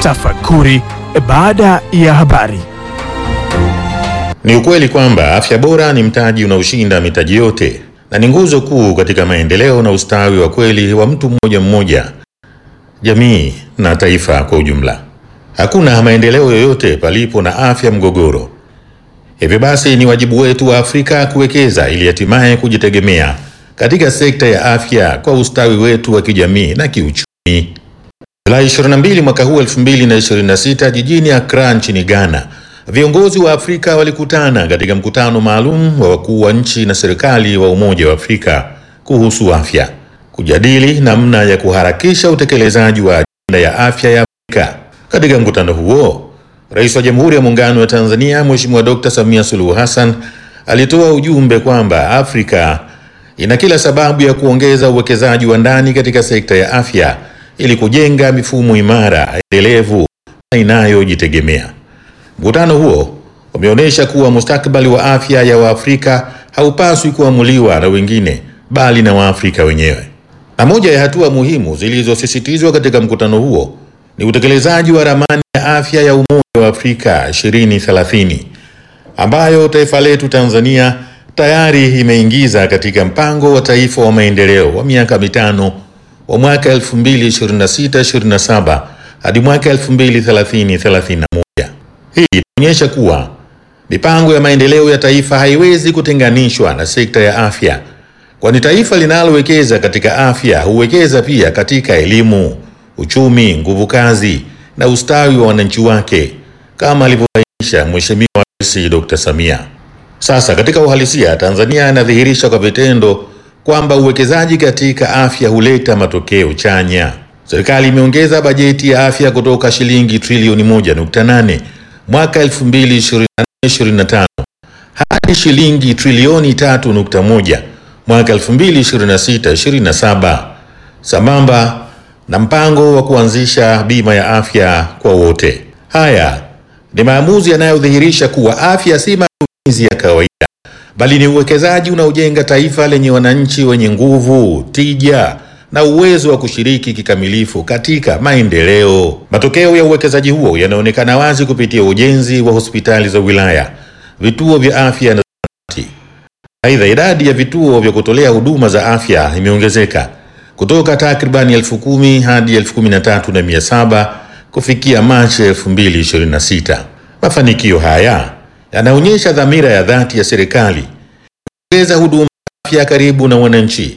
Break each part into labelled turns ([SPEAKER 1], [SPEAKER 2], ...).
[SPEAKER 1] Tafakuri baada ya habari.
[SPEAKER 2] Ni ukweli kwamba afya bora ni mtaji unaoshinda mitaji yote na ni nguzo kuu katika maendeleo na ustawi wa kweli wa mtu mmoja mmoja, jamii na taifa kwa ujumla. Hakuna maendeleo yoyote palipo na afya mgogoro. Hivyo basi, ni wajibu wetu wa Afrika kuwekeza ili hatimaye kujitegemea katika sekta ya afya kwa ustawi wetu wa kijamii na kiuchumi. Julai 22 mwaka huu 2026 jijini Accra nchini Ghana, viongozi wa Afrika walikutana katika mkutano maalum wa wakuu wa nchi na serikali wa Umoja wa Afrika kuhusu afya, kujadili namna ya kuharakisha utekelezaji wa ajenda ya afya ya Afrika. Katika mkutano huo, Rais wa Jamhuri ya Muungano wa Tanzania Mheshimiwa Dr. Samia Suluhu Hassan alitoa ujumbe kwamba Afrika ina kila sababu ya kuongeza uwekezaji wa ndani katika sekta ya afya ili kujenga mifumo imara, endelevu na inayojitegemea. Mkutano huo umeonyesha kuwa mustakabali wa afya ya Waafrika haupaswi kuamuliwa na wengine bali na Waafrika wenyewe. Na moja ya hatua muhimu zilizosisitizwa katika mkutano huo ni utekelezaji wa ramani ya afya ya Umoja wa Afrika 2030 ambayo taifa letu Tanzania tayari imeingiza katika mpango wa taifa wa maendeleo wa miaka mitano wa mwaka 2026-27 hadi mwaka 2030-31. Hii inaonyesha kuwa mipango ya maendeleo ya taifa haiwezi kutenganishwa na sekta ya afya, kwani taifa linalowekeza katika afya huwekeza pia katika elimu, uchumi, nguvu kazi na ustawi wa wananchi wake, kama alivyobainisha Mheshimiwa Rais Dr. Samia. Sasa katika uhalisia, Tanzania inadhihirisha kwa vitendo kwamba uwekezaji katika afya huleta matokeo chanya. Serikali imeongeza bajeti ya afya kutoka shilingi trilioni 1.8 mwaka 2024/2025 hadi shilingi trilioni 3.1 mwaka 2026/2027 sambamba na mpango wa kuanzisha bima ya afya kwa wote. Haya ni maamuzi yanayodhihirisha kuwa afya si matumizi ya kawaida bali ni uwekezaji unaojenga taifa lenye wananchi wenye nguvu, tija na uwezo wa kushiriki kikamilifu katika maendeleo. Matokeo ya uwekezaji huo yanaonekana wazi kupitia ujenzi wa hospitali za wilaya, vituo vya afya na zahanati. Aidha, idadi ya vituo vya kutolea huduma za afya imeongezeka kutoka takribani elfu kumi hadi elfu kumi na tatu na mia saba kufikia Machi 2026. Mafanikio haya yanaonyesha dhamira ya dhati ya serikali kuongeza huduma za afya karibu na wananchi,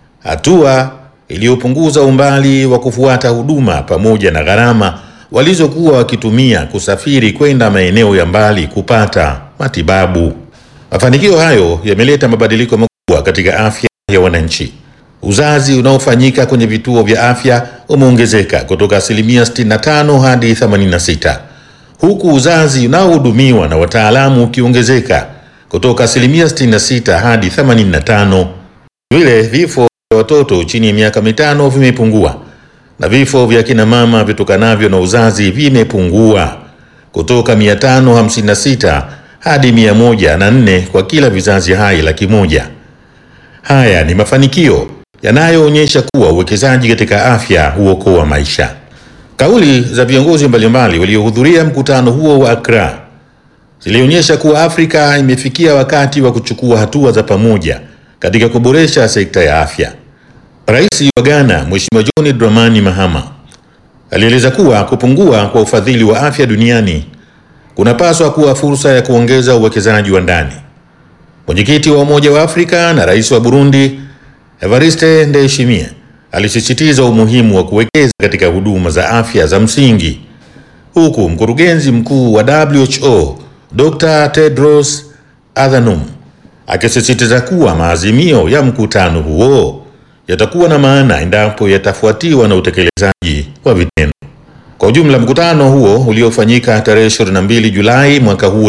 [SPEAKER 2] hatua iliyopunguza umbali wa kufuata huduma pamoja na gharama walizokuwa wakitumia kusafiri kwenda maeneo ya mbali kupata matibabu. Mafanikio hayo yameleta mabadiliko makubwa katika afya ya wananchi. Uzazi unaofanyika kwenye vituo vya afya umeongezeka kutoka asilimia 65 hadi 86 huku uzazi unaohudumiwa na wataalamu ukiongezeka kutoka asilimia 66 hadi 85. Vile vifo vya watoto chini ya miaka mitano vimepungua na vifo vya kina mama vitokanavyo na uzazi vimepungua kutoka 556 hadi 104 kwa kila vizazi hai laki moja. Haya ni mafanikio yanayoonyesha kuwa uwekezaji katika afya huokoa maisha. Kauli za viongozi mbalimbali waliohudhuria mkutano huo wa Accra zilionyesha kuwa Afrika imefikia wakati wa kuchukua hatua za pamoja katika kuboresha sekta ya afya. Rais wa Ghana, Mheshimiwa John Dramani Mahama, alieleza kuwa kupungua kwa ufadhili wa afya duniani kunapaswa kuwa fursa ya kuongeza uwekezaji wa ndani. Mwenyekiti wa Umoja wa Afrika na Rais wa Burundi, Evariste Ndayishimiye alisisitiza umuhimu wa kuwekeza katika huduma za afya za msingi, huku mkurugenzi mkuu wa WHO Dr. Tedros Adhanom akisisitiza kuwa maazimio ya mkutano huo yatakuwa na maana endapo yatafuatiwa na utekelezaji wa vitendo. Kwa ujumla, mkutano huo uliofanyika tarehe 22 Julai mwaka huu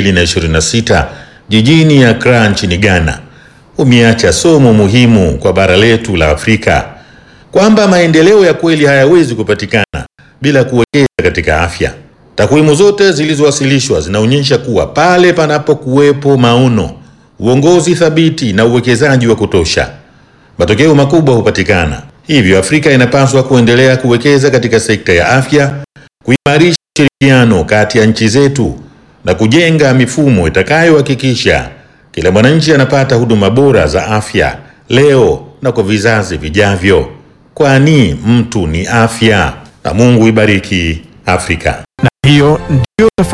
[SPEAKER 2] 2026 jijini Accra nchini Ghana umeacha somo muhimu kwa bara letu la Afrika kwamba maendeleo ya kweli hayawezi kupatikana bila kuwekeza katika afya. Takwimu zote zilizowasilishwa zinaonyesha kuwa pale panapokuwepo maono, uongozi thabiti na uwekezaji wa kutosha, matokeo makubwa hupatikana. Hivyo Afrika inapaswa kuendelea kuwekeza katika sekta ya afya kuimarisha ushirikiano kati ya nchi zetu na kujenga mifumo itakayohakikisha kila mwananchi anapata huduma bora za afya leo na kwa vizazi vijavyo, kwani mtu ni afya. Na Mungu ibariki Afrika.
[SPEAKER 1] Na hiyo ndiyo tafakuri